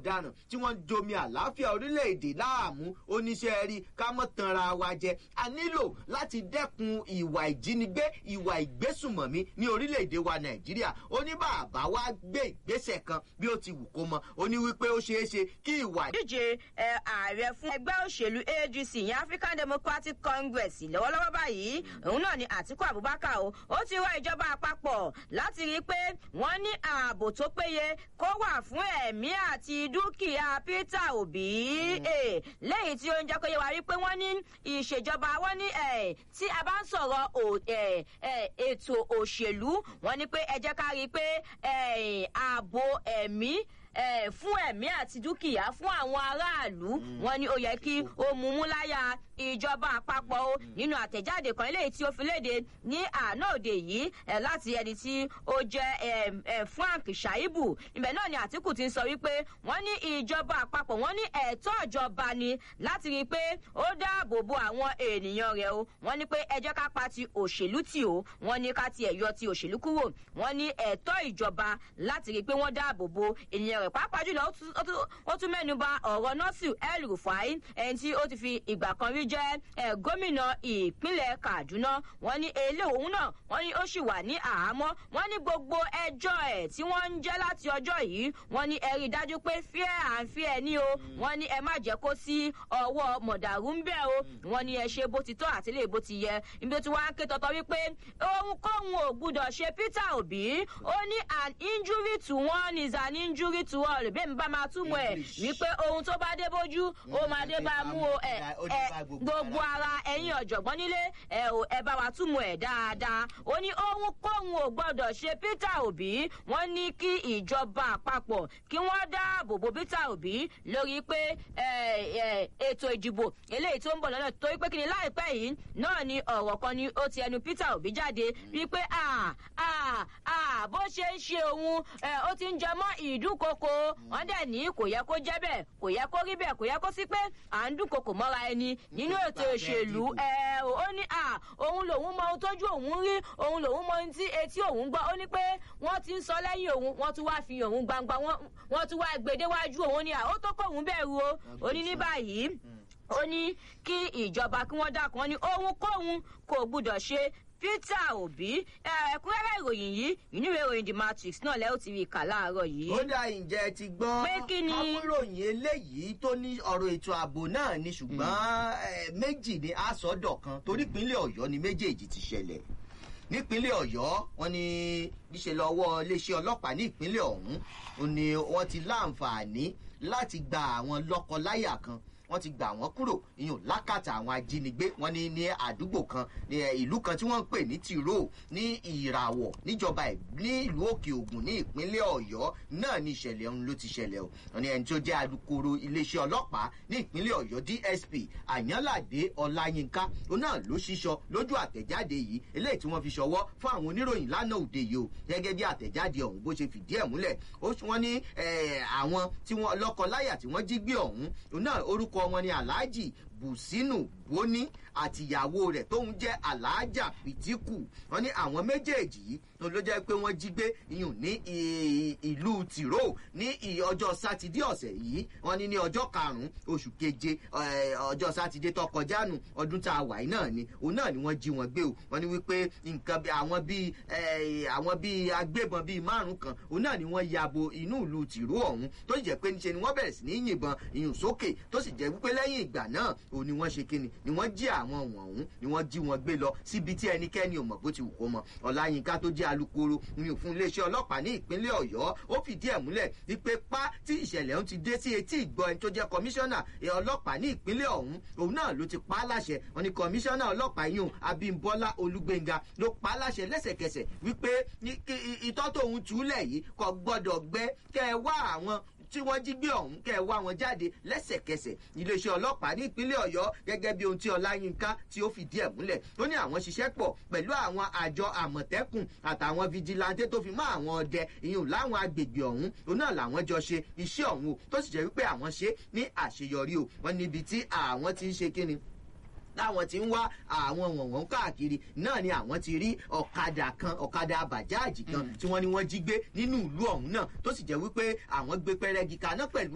ọ̀daràn tí wọ́n ń domi àlàáfíà orílẹ̀-èdè láàmú oníṣẹ́ rí ká mọ́ tanra wa jẹ a nílò láti dẹ́kun ìwà ìjínigbé ìwà ìgbésùmọ̀mí ní orílẹ̀-èdè wa nàìjíríà ó ní bàbá wa gbé ìgbésẹ̀ kan bí ó ti wù kó mọ ó ní wípé ó ṣeé ṣe kí ìwà díje ẹ, ààrẹ fún ẹgbẹ́ òṣèlú adc ìyẹn african democratic congress lọ́wọ́lọ́wọ́ báyìí òun náà ni àtiku abubakar o ó ti rọ ìjọba àpapọ̀ láti rí i pé wọ́n ní ààbò tó péye kó wà fún ẹ̀mí àti dúkìá peter obi Eh, lẹ́yìn tí ó ń jẹ́ kó yẹ wá rí pé wọ́n ní ìṣèjọba wọ́n ní eh, tí a bá ń sọ̀rọ̀ ò- eh, eh, ètò òṣèlú wọ́n ní pé ẹ jẹ́ ká rí i pé eh, ààbò ẹ̀mí eh, fún ẹ̀mí àti dúkìá fún àwọn aráàlú wọn ni ó yẹ kí ó mú mú láyà ìjọba àpapọ̀ o nínú àtẹ̀jáde kan eléyìí tí ó fi léde ní àná òde yìí eh, láti ẹni tí ó jẹ́ eh, eh, frank shaibu ibẹ̀ náà ni àtìkù ti ń sọ wípé wọ́n ní ìjọba àpapọ̀ wọ́n ní ẹ̀tọ́ ìjọba ni láti rí i pé ó dáàbò bo àwọn ènìyàn rẹ̀ o wọ́n ní pé ẹ jẹ́ ká pa ti òṣèlú tì o wọ́n ní ká tiẹ̀ yọ ti òṣèlú kúrò wọ́n ní ẹ̀tọ́ ìjọba láti rí i pé wọ́n dáàbò bo ènìyàn rẹ̀ pàápàá jùlọ ó tún- ó tún- ó tún mẹ́nu ba ọ̀rọ̀ nọ́ọ̀sì el rufai ẹni tí ó ti fi ìgbà kan rí jẹ́ eh, gómìnà ìpínlẹ̀ kaduna wọ́n ní èlé òun náà wọ́n ní ó sì wà ní àhámọ́ wọ́n ní gbogbo ẹjọ́ ẹ̀ tí wọ́n ń jẹ́ láti ọjọ́ yìí wọ́n ní ẹ rí i dájú pé fíẹ́ à ń fíẹ́ ní o wọ́n ní ẹ má jẹ́ kó sí ọwọ́ mọ̀dàrú ń bẹ̀ o wọ́n ní ẹ ṣe bó ti tọ́ àti lè bó ti yẹ ibi tí wọ́n á ké tọ́tọ́ wípé ohunkóhun ò gbúdọ̀ ṣe peter obi ó ní an injury to one is an injury to all bẹ́ẹ̀ mi bá máa túmọ̀ ẹ̀ English. wípé ohun tó bá dé bójú ó máa dé bá a mú o ẹ Ó dé ẹ bá gbogbo gbogbo ara ẹ̀yin ọ̀jọ̀gbọ́n nílé ẹ ò ẹ bá wa túmọ̀ ẹ̀ dáadáa ó ní ohunkóhun ò gbọ́dọ̀ ṣe peter obi wọ́n ní kí ìjọba àpapọ̀ kí wọ́n dáàbò bo peter obi lórí pé ẹ, ẹ, ètò ìdìbò eléyìí tó ń bọ̀ lọ́nà torí pé kí ni láìpẹ́ yìí náà ni ọ̀rọ̀ kan ni ó ti ẹnu peter obi jáde wípé à à à bó ṣe ń ṣe òun ẹ, ó ti ń jẹ mọ́ ìdúnkokò wọ́n dẹ̀ ní kò yẹ kó jẹ́ bẹ́ẹ̀ kò yẹ kó rí bẹ́ẹ̀ kò yẹ kó sí pé à ń dúnkokò mọ́ra ẹni nínú ètò Nípa òṣèlú bẹ́ẹ̀ ẹ ó ní à òun lòun mọ ohun tójú òun rí òun lòun mọ ohun tí etí òun gbọ́ ó ní pé wọ́n ti ń sọ lẹ́yìn òun wọ́n tún wá fi òun gbangba wọ́n wọ́n tún wá gbèdéwájú òun ní à ó tó kóun bẹ̀rù o ó ní ní báyìí ó ní kí ìjọba kí wọ́n dákun wọn ní ohunkóhun kò gbúdọ̀ ṣe peter obi ẹ, ẹ̀kúnrẹ́rẹ́ ìròyìn yìí ìníwèé ìròyìn the matrix náà lẹ́yìn tí rí kà láàárọ̀ yìí. ó dá ǹjẹ́ ti gbọ́ Pé kí ni? akúròyìn eléyìí tó ní ọ̀rọ̀ ètò ààbò náà ni ṣùgbọ́n eh, méjì ni àsọdọ̀ kan torí ìpínlẹ̀ ọ̀yọ́ ni méjèèjì ti ṣẹlẹ̀ nípínlẹ̀ ọ̀yọ́ wọn ni níṣẹ́ lọ́wọ́ iléeṣẹ́ ọlọ́pàá ní ìpínlẹ̀ ọ̀hún ó ní wọ́n ti láǹfààní láti gba àwọn lọ́kọ-láyà kan wọ́n ti gbà wọ́n kúrò ìyún lákàtà àwọn ajínigbé wọ́n ní ní àdúgbò kan ní ẹ, ìlú kan tí wọ́n ń pè ní tìró ní ìràwọ̀ níjọba ẹ̀- ní ìlú òkè ògùn ní ìpínlẹ̀ ọ̀yọ́ náà ní ìṣẹ̀lẹ̀ ọ̀hún ló ti ṣẹlẹ̀ o wọ́n ní ẹni tó jẹ́ alukoro iléeṣẹ́ ọlọ́pàá ní ìpínlẹ̀ ọ̀yọ́ dsp àyànládé ọláyínká òun náà ló ṣíṣọ lójú àtẹ̀jáde yìí eléyìí tí wọ́n fi ṣọwọ́ fún àwọn oníròyìn lánàá òde yìí o gẹ́gẹ́ bí àtẹ̀jáde ọ̀hún bó ṣe fìdí ẹ̀ múlẹ̀ ó s- wọ́n ní eh, àwọn tí wọ́n lọ́kọ-láyà tí wọ́n jí gbé ọ̀hún òun náà orúkọ wọn ni alhaji bùsínù bóní àtìyàwó rẹ̀ tóun jẹ́ aláàjà pìtìkù wọ́n ní àwọn méjèèjì yìí ló ló jẹ́ pé wọ́n jí gbé iyùn ní i- ìlú tìró ní i- ọjọ́ sátidé ọ̀sẹ̀ yìí wọ́n ní ní ọjọ́ karùn-ún oṣù keje eh, ọjọ́ sátidé tó kọjá nù ọdún tá a wà yìí náà ni òun náà ni wọ́n jí wọn gbé o wọ́n ní wípé nǹkan bí àwọn bíi eh, àwọn bíi agbébọn bíi márùn kan òun náà ni wọ́n ya bo inú ìlú tìró ọ̀hún tó sì jẹ́ pé níṣe ni wọ́n bẹ̀rẹ̀ sí ní yìnbọn ìyùn sókè tó sì jẹ́ wípé lẹ́yìn ìgbà náà òun ni wọ́n ṣe kíni ni wọ́n jí àwọn wọ̀nyún ni wọ́n jí wọn gbé lọ síbi tí ẹnikẹ́ni ò mọ̀ bó ti wù kó mọ ọ̀làyínká tó jẹ́ alukoro ní òfin iléeṣẹ́ ọlọ́pàá ní ìpínlẹ̀ ọ̀yọ́ ó fìdí ẹ̀ múlẹ̀ wípé pá tí ìṣẹ̀lẹ̀ ọ̀hún ti dé sí etí ìgbọ́ ẹni tó jẹ́ kọmíṣánná ẹ̀ ọlọ́pàá ní ìpínlẹ̀ ọ̀hún òun náà ló ti pa á láṣẹ wọn ni kọmíṣánná ọlọ́pàá yìí abímbọ́lá olúgbénga ló pa á láṣẹ lẹ́sẹ̀kẹsẹ̀ wípé ní- kí- i- itọ́ tóun túlẹ̀ yìí kò gbọ́dọ̀ gbẹ kẹ́ ẹ wá àwọn tí wọ́n jí gbé ọ̀hún kẹ́ ẹ wá wọn jáde lẹ́sẹ̀kẹsẹ̀ iléeṣẹ́ ọlọ́pàá ní ìpínlẹ̀ ọ̀yọ́ gẹ́gẹ́ bí ohun tí ọláyínká tí ó fìdí ẹ̀ múlẹ̀ ó ní àwọn ṣiṣẹ́ pọ̀ pẹ̀lú àwọn àjọ àmọ̀tẹ́kùn àtàwọn fijilanté tó fi mọ́ àwọn ọdẹ ìyún láwọn agbègbè ọ̀hún òun náà làwọn jọ ṣe iṣẹ́ ọ̀hún o tó sì jẹ́ wípé àwọn ṣe ní àṣeyọrí o wọ́n níbi tí àwọn ti ń ṣe kíni láwọn tí ń wá àwọn wọ̀nwọ̀n káàkiri náà ni àwọn ti rí ọ̀kadà kan ọ̀kadà bàjáàjì kan tí wọ́n ní wọ́n jí gbé nínú ìlú ọ̀hún náà tó sì jẹ́ wípé àwọn gbé pẹ́rẹ́gì kaná pẹ̀lú